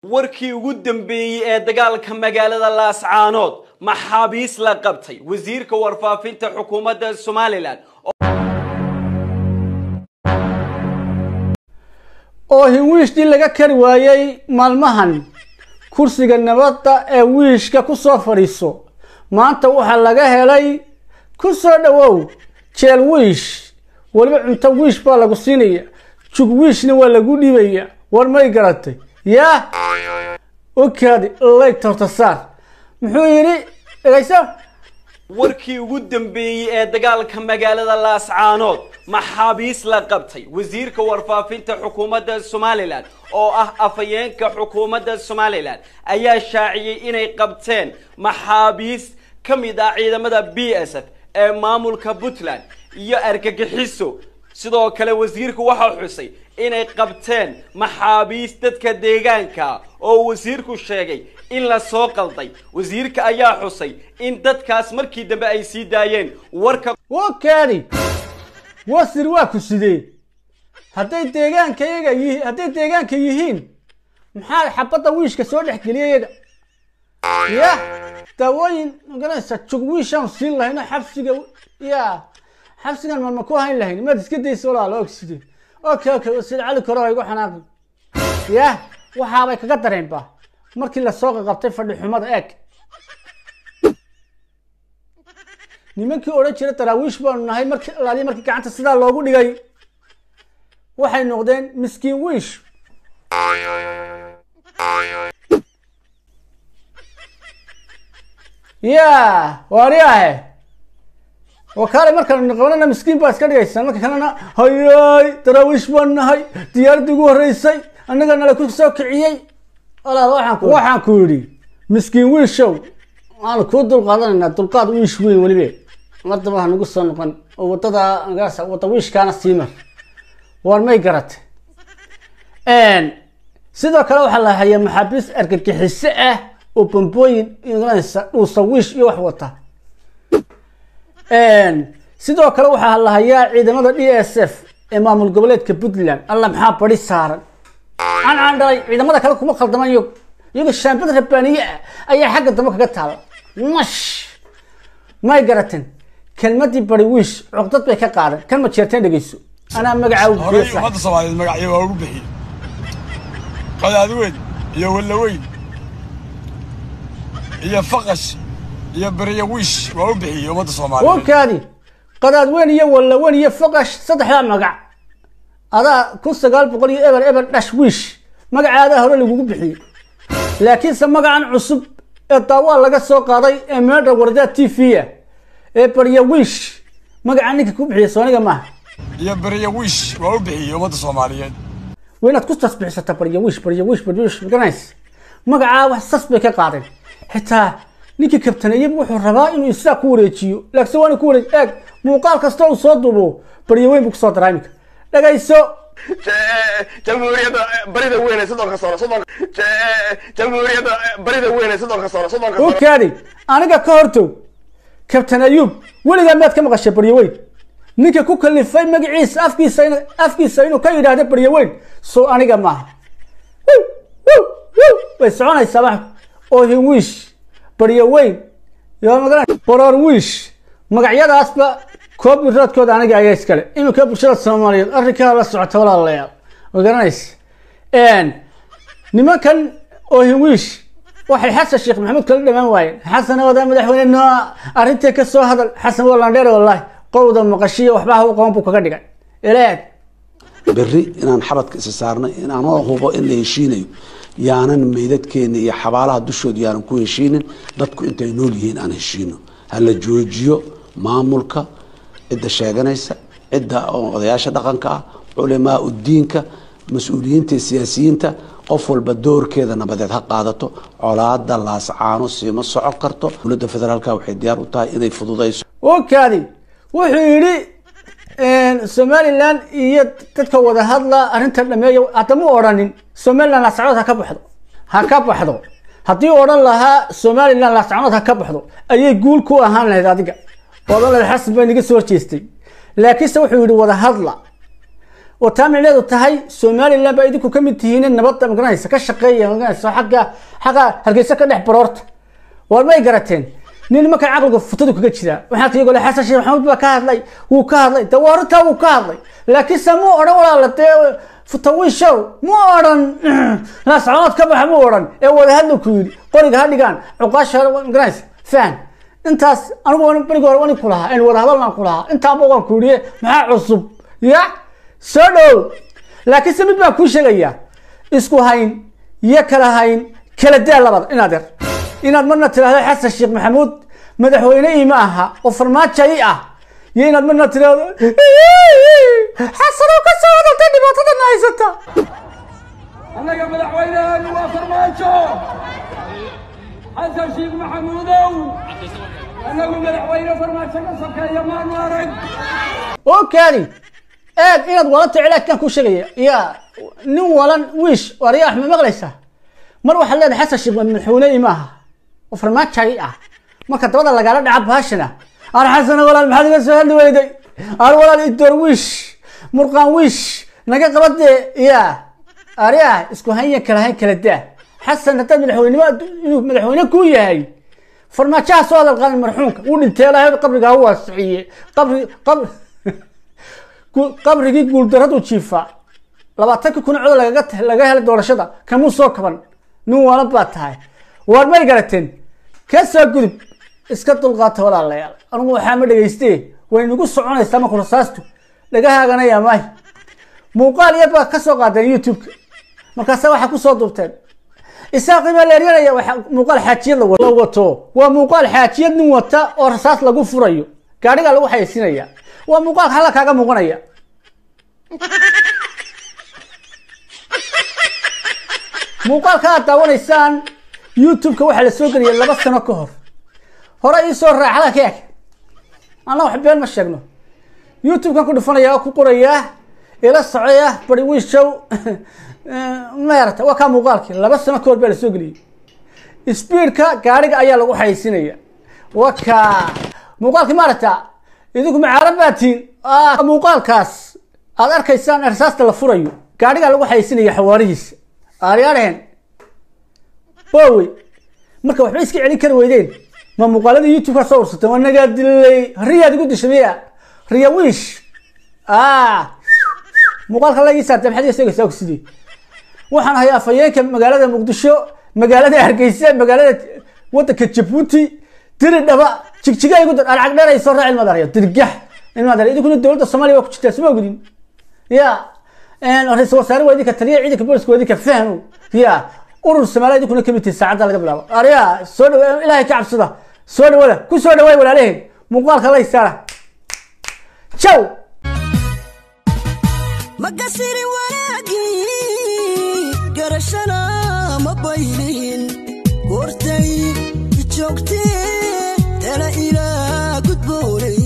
warkii ugu dambeeyey ee dagaalka magaalada laascaanood maxaabiis la qabtay wasiirka warfaafinta xukuumadda somalilan oo hinwiishdii laga kari waayey maalmahan kursiga nabadda ee wiishka ku soo fadhiiso maanta waxaa laga helay ku soo dhowow jeel wiish weliba cunto wiish baa lagu siinaya jug wiishna waa lagu dhibaya war may garatay yaa okaadi layg tortasaar muxuu yidhi dhegayso warkii ugu dambeeyey ee dagaalka magaalada laascaanood maxaabiis la qabtay wasiirka warfaafinta xukuumadda somalilan oo ah afhayeenka xukuumadda somalilan ayaa shaaciyey inay qabteen maxaabiis ka mid ah ciidamada b s f ee maamulka puntland iyo argagixiso sidoo kale wasiirku waxaa xusay inay qabteen maxaabiis dadka deegaanka oo wasiirku sheegay in la soo qalday wasiirka ayaa xusay in dadkaas markii dambe ay sii daayeen warka wakaadi wasir waa ku sidee hadday deegaanka iyaga yihi hadday deegaanka yihiin maxaa xabadda wiishka soo dhex geliya iyaga ya daawooyin magaranaysa jug wiishaan siin lahayno xabsiga ya xabsigan ma ma ku hayn lahayn maad iska daysa walaalo ogside okay okay wasiir cali kore ha igu xanaaqi ya waxaabay kaga dareenba markii lasoo qaqabtay fadhi xumada eeg nimankii odhan jira daraawiish baanu nahay markii alaaliya markii gacanta sidaa loogu dhigay waxay noqdeen miskiin wiish ya waariyaahe wakaale markaan qabanana miskiin baa iska dhigaysaa marka kalena hayay daraawiish baan nahay diyaaradii ugu horreysay annaga nala ku soo kiciyey walaal waxaan ku waxaan ku yidhi miskiin wiishow waanu kuu dulqaadanaynaa dulqaad wiish weyn welibe mardaba ha nagu soo noqon oo wadada magaasa wada wiishkaana sii mar war may garate sidoo kale waxaa la hayaa maxaabiis argagixiso ah oo bambooyin magaranaysa dhuusa wiish iyo wax wata sidoo kale waxaa la hayaa ciidamada d s f ee maamul goboleedka puntland alla maxaa badi saaran cancaan dhalay ciidamada kale kuma khaldaman iyago iyago shaambad rabbaaniye ah ayaa xagga dambe kaga taala mash may garateen kelmadii bari wiish cuqdad bay ka qaadan kan ma jeerteen dhegeyso anaa magacaa u horey bixiya ummadda soomaaliyeed magacyo waa ugu bixiyey qadaadiweyn iyo wallaweyn iyo faqash iyo beriyo wiish waa u bixiyey ummadda soomaaliyeed wakaadi qadaadweyn iyo wallaweyn iyo faqash saddexdaa magac adaa kun sagaal boqol iyo eber eber dhash wiish magacaadaa hore lagugu bixiyey laakiinse magacan cusub ee daawaa laga soo qaaday ee meedha wardaa t v a ee barya wiish magaca ninka ku bixiyey sooniga maaha iyo beriyo wiish waa u bixiyey ummadda soomaaliyeed waa inaad ku tasbixisata barya wiish barya wiish barya wiish maganays magacaa wax sas bay ka qaadeen xitaa ninkii kabtaneeyey wuxuu rabaa inuu isaga ku wareejiyo laakiin waa inuu ku wareejiyo eeg muuqaal kasta uu soo duubo barya weyn buu kusoo daraa iminka dhagayso jamhuuriyadda barida weyn ee soddonka sano soddonka jamhuuriyadda barida weyn ee soddonka sano soddonka sano okaadi aniga ka hortow kabtan ayuub weligaa maad ka maqashay baryaweyn ninka ku kalifay magaciisa afkiisa in afkiisa inuu ka yidhaahdo baryaweyn soo aniga maaha Wuu, wuu, wuu. way soconaysaa wax oo hinwiish baryaweyn iyo magara boroor wiish magacyadaasba copyrightkooda aniga ayaa iskale iminka bulshada soomaaliyeed arrinkaa la socota walaalayaal ma garanaysa nimankan oo hinwiish waxay xasan sheekh maxamuud kala dhamaan waayeen xasan wadaa madaxweyne no arrintii ka soo hadal xasan waa landheer wallahi qowda maqashiya waxba ha u qaban buu kaga dhigay ilaag berri inaan xabadka isa saarnay inaanoo hubo in la heshiinayo yaanan meydadkeena iyo xabaalaha dushooda yaanan ku heshiinin dadku intay nool yihiin aan heshiino ha la joojiyo maamulka cidda sheeganaysa cidda oo odayaasha dhaqanka ah culimaa udiinka mas-uuliyiinta iyo siyaasiyiinta qof walba doorkeeda nabadeed ha qaadato colaada laascaano siima socon karto dowladda federaalka waxay diyaar u tahay inay fududayso okaadi wuxuu yidhi somalilan iyo dadka wada hadla arrintan dhameeya haddama odhanin somalilan laascanood ha ka baxdo ha ka baxdo haddii odhan lahaa somalilan laascanood ha ka baxdo ayay guul ku ahaan lahayd adiga odhan lahayd xasan baa niga soo horjeestay laakiinse wuxuu yidhi wada hadla oo taa micneedu tahay somaliland baa idinku ka mid tihiin nabadda magaranaysa ka shaqeeya magaranaysa xagga xagga hargeysa ka dhex baroorta war may garateen nin markaa caqliga futadu kaga jiraa waxaa ka iyagoo le xasan sheekh maxamuud baa ka hadlay wuu ka hadlay de waa runtaa wuu ka hadlay laakiin se muu odhan walaala dee futawiishow muu odhan laasconood ka baxa muu odhan ee wadahadla ku yidhi qoriga ha dhigaan cuqaasha magaranaysa fahan intaas anigu berigi hore wani ku lahaa in wadahadalnaan ku lahaa intaaba waan ku yidhi maxaa cusub ya soo dhow laakiin se mid baan kuu sheegayaa isku hayn iyo kala hayn kala daa labada inaad yar inaad marna tiraahdo xasan sheekh maxamuud madaxweyne ima aha oo farmaajo i ah iyo inaad marna tiraahdo xasanoo ka soo hadaltay dhibaatadana haysata annaga madaxweyneheenu waa farmaajo xasan sheekh maxamuudow annagu madaxweyne farmaajo ka sokeeya maanu arag okaadi eeg inaad walanta cilaajkaan kuu sheegaya ya nin walan wiish waryaa ma maqlaysaa mar waxaad leedahay xasan sheekh madaxweyne ima aha oo farmaajo i ah marka dabada lagaala dhaca baashana aan xasana walaal maxaad iga soo hadli weyday aan walaal idoor wiish murqaan wiish naga qabadee ya arya isku hanya kala hayn kala daa xasan haddaad madaxweynimo inuu madaxweyne ku yahay farmaajaha soo hadal qaadan marxuumka uu dhintay ilaahay qabriga ha waasiciye qabri qabri qabrigii guuldaradu jiifa labaatanka kun cod lagaga laga helay doorashada kamuu soo kaban nin waala baa tahay waar may garateen ka soo gudub iska dulqaata walaalayaal anigu waxaa ma dhegayste way nagu soconaysaa marku rasaastu dhagahaaganaya maay muuqaal yar baa ka soo qaadeen youtube-ka markaasa waxaa kusoo duubteen isaaqii baa leeryanaya waxa muuqaal xaajiyad la wato waa muuqaal xaajiyad nin wata oo rasaas lagu furayo gaadhigaa lagu xayeysinaya waa muuqaalka halla kaaga muuqanaya muuqaalka aad daawanaysaan youtube-ka waxaa la soo geliyay laba sano ka hor hore iisoo raaxada ka eg anna wax been ma sheegno youtube-kan ku dhufanaya oo ku qorayaa ila socoya bari wiishow maarata waa kaa muuqaalkii laba sano ka hor baa la soo geliyey speedka gaadhiga ayaa lagu xayeysinaya waa kaa muuqaalkii maarata idinku macaarab baa tihiin muuqaalkaas aad arkaysaan rasaasta la furayo gaadhigaa lagu xayeysinaya xawaarihiisa aaryaadheen bowey marka waxba iska celin kari weydeen ma muuqaaladii youtube ka soo ursatay waa nagaa dilay riyaad igu dishay miya riya wiish muuqaalka la ii saartay maxaad iga sheegaysaa sidii waxaan ahay afhayeenka magaalada muqdisho magaalada hargeysa magaalada wadanka jabuuti diri dhaba jigjiga igu dar alcag dheer ay soo raaci ilmadaryo dirgax ilmadaryo idinkuna dowladda soomaaliya waa ku jirtaa suma ogdin ya ra-isul wasaare waa idinka taliya ciidanka booliska waa idinka fahmo ya urur soomaaliya idinkuna kamid tihi saacadda laga bilaabo arya soo dhawa ilaahay ka cabsada soo dhawada ku soo dhawaay walaalaheen muuqaalka la isaara jaw makasiri wanaagii garashana ma baylihin goortay joogtee tala ilaa gudboonay